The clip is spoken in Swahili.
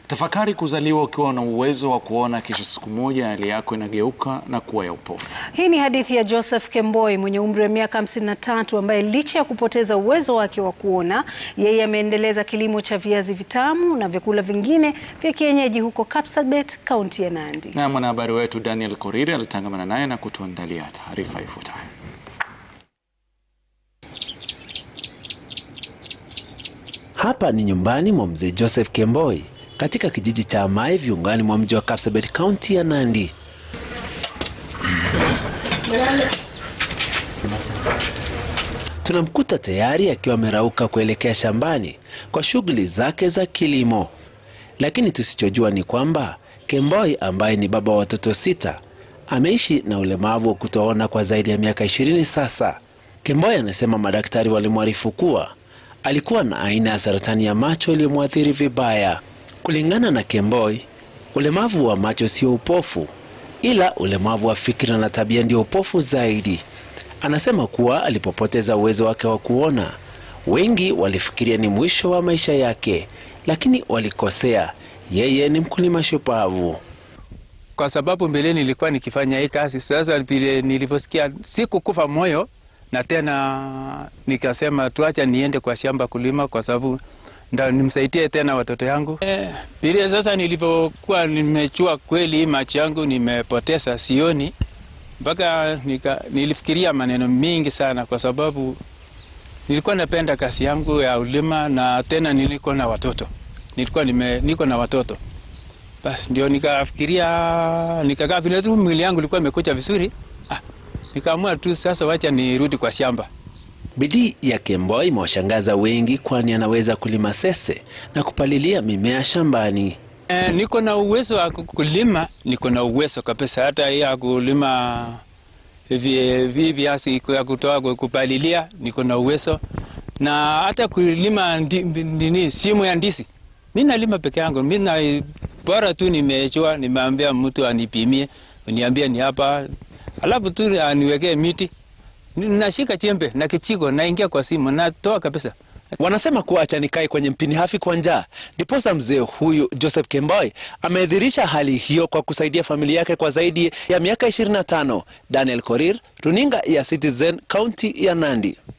Tafakari kuzaliwa ukiwa na uwezo wa kuona, kisha siku moja hali yako inageuka na kuwa ya upofu. Hii ni hadithi ya Joseph Kemboi mwenye umri wa miaka 53 ambaye licha ya kupoteza uwezo wake wa kuona, yeye ameendeleza kilimo cha viazi vitamu na vyakula vingine vya kienyeji huko Kapsabet, kaunti ya Nandi. Na mwanahabari wetu Daniel Koriri alitangamana naye na kutuandalia taarifa ifuatayo. Hapa ni nyumbani mwa mzee Joseph Kemboi katika kijiji cha Amai viungani mwa mji wa Kapsabet kaunti ya Nandi. Tunamkuta tayari akiwa amerauka kuelekea shambani kwa shughuli zake za kilimo, lakini tusichojua ni kwamba Kemboi ambaye ni baba wa watoto sita ameishi na ulemavu wa kutoona kwa zaidi ya miaka ishirini sasa. Kemboi anasema madaktari walimwarifu kuwa alikuwa na aina ya saratani ya macho iliyomwathiri vibaya. Kulingana na Kemboi, ulemavu wa macho sio upofu, ila ulemavu wa fikra na tabia ndio upofu zaidi. Anasema kuwa alipopoteza uwezo wake wa kuona, wengi walifikiria ni mwisho wa maisha yake, lakini walikosea. Yeye ni mkulima shupavu. Kwa sababu mbeleni nilikuwa nikifanya hii kazi, sasa vile nilivyosikia sikukufa moyo na tena nikasema tuacha niende kwa shamba kulima, kwa sababu ndio nimsaidie tena watoto yangu. Eh, vile sasa nilivyokuwa nimechua kweli macho yangu nimepoteza, sioni mpaka nika, nilifikiria maneno mingi sana, kwa sababu nilikuwa napenda kazi yangu ya ulima na tena nilikuwa na watoto, nilikuwa nime, niko na watoto basi, ndio nikafikiria, nikakaa vile tu mwili yangu ilikuwa imekucha vizuri ah, nikaamua tu sasa wacha nirudi kwa shamba. Bidii ya Kemboi imewashangaza wengi, kwani anaweza kulima sese na kupalilia mimea shambani. E, niko na uwezo wa kulima, niko na uwezo kabisa, hata ya kulima hivi viazi ya kutoa kupalilia, niko na uwezo na hata kulima nini, simu ya ndizi mi nalima peke yangu. Mi na bora tu nimechua, nimeambia mtu anipimie, uniambie ni hapa, alafu tu aniwekee miti, nashika chembe na kichiko, naingia kwa simu, natoa kabisa. Wanasema kuwa acha nikae kwenye mpini hafi kwa njaa. Ndiposa mzee huyu Joseph Kemboi amedhirisha hali hiyo kwa kusaidia familia yake kwa zaidi ya miaka 25. Daniel Korir, runinga ya Citizen, kaunti ya Nandi.